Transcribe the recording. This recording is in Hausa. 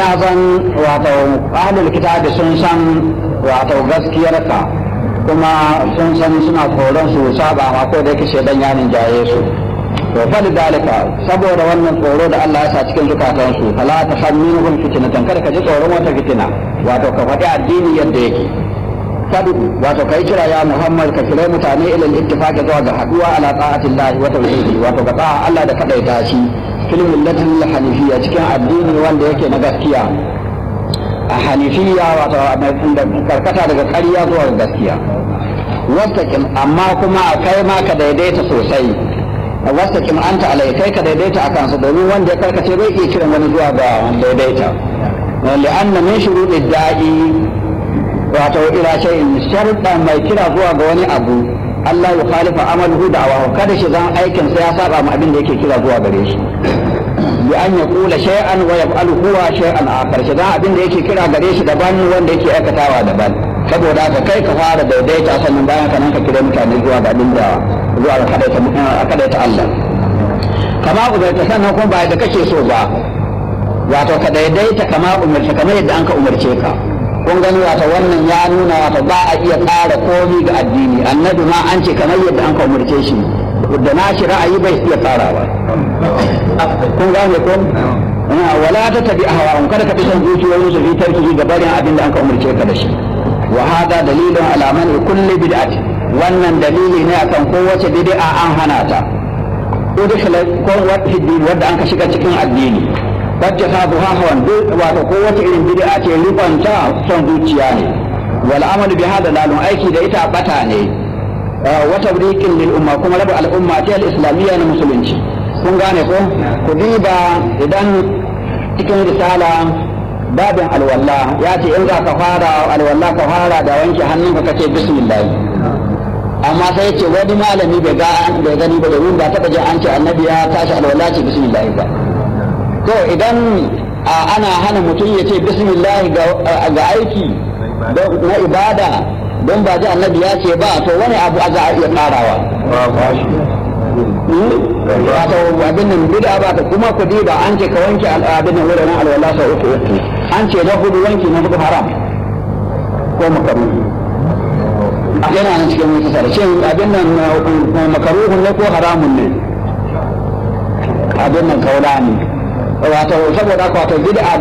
zan wato ahlul kitabi sun san wato gaskiyarka kuma sun san suna tsoron su saba ma ko da yake shedan ya jaye su to fa dalika saboda wannan tsoro da Allah ya sa cikin zukatan su fala ta hamminuhum fitnatan kada ka ji tsoron wata fitina wato ka faɗi addini yadda yake fadu wato kai kira ya Muhammad ka kira mutane ila al-ittifaq zuwa ga haduwa ala ta'atillahi wa tauhidi wato ga ta'a Allah da kadaita shi fil millatil hanifiyya cikin addini wanda yake na gaskiya a hanifiyya wato karkata daga ƙarya zuwa ga gaskiya wastaqim amma kuma kai ma ka daidaita sosai wastaqim anta alai kai ka daidaita akan su domin wanda ya karkace bai iya kiran wani zuwa ga daidaita li'anna min shuruɗi da'i wato ila shay'in sharɗa mai kira zuwa ga wani abu Allah ya khalifa amaluhu da'awahu kada shi zan aikin sa ya saba ma abin da yake kira zuwa gare shi bi an ya kula shay'an wa yaf'alu huwa shay'an akhar shi dan abin da yake kira gare shi daban wanda yake aikatawa daban saboda haka kai ka fara daidaita sannan bayan ka nan ka kira mutane zuwa ga abin da zuwa ga kadaita kadaita Allah kama umarta sannan kuma ba da kake so ba wato ka daidaita kama umarta kamar yadda an ka umarce ka kun gani wato wannan ya nuna wato ba a iya ƙara komi ga addini annabi ma an ce kamar yadda an ka umarce shi da na shi ra'ayi bai iya tsarawa kun gane ko wala ta tabi ahwa kada ka fi son zuciyoyin su fi tarki ga barin abin da an ka umarce ka da shi wa hada dalilun ala man kulli bid'ati wannan dalili ne akan kowace bid'a an hana ta udkhila ko wadda an ka shiga cikin addini wacce ta buha hawan wato ko wata irin bid'a ce rubanta son zuciya ne wal amalu bi hada lalun aiki da ita bata ne wa tabriqin lil umma kuma rabu al umma ta al islamiyya na musulunci kun gane ko ku diba idan cikin risala babin alwalla ya ce in za ka fara alwalla ka fara da wanke hannunka kace bismillah amma sai ya ce wani malami bai ga bai gani ba domin ba taɓa jin an ce annabi ya tashi alwala ce bismillah ba to idan ana hana mutum ya ce bismillah ga aiki na ibada don ba ji annabi ya ce ba to wani abu za a iya karawa wato abin nan bid'a ba ta kuma ku ba an ce ka wanke abin nan wurin alwala sau uku uku an ce na hudu wanki na hudu haram ko makaru yana nan cikin wata sare shin abin nan makaruhun ne ko haramun ne abin nan kaula ne wato saboda wato bid'a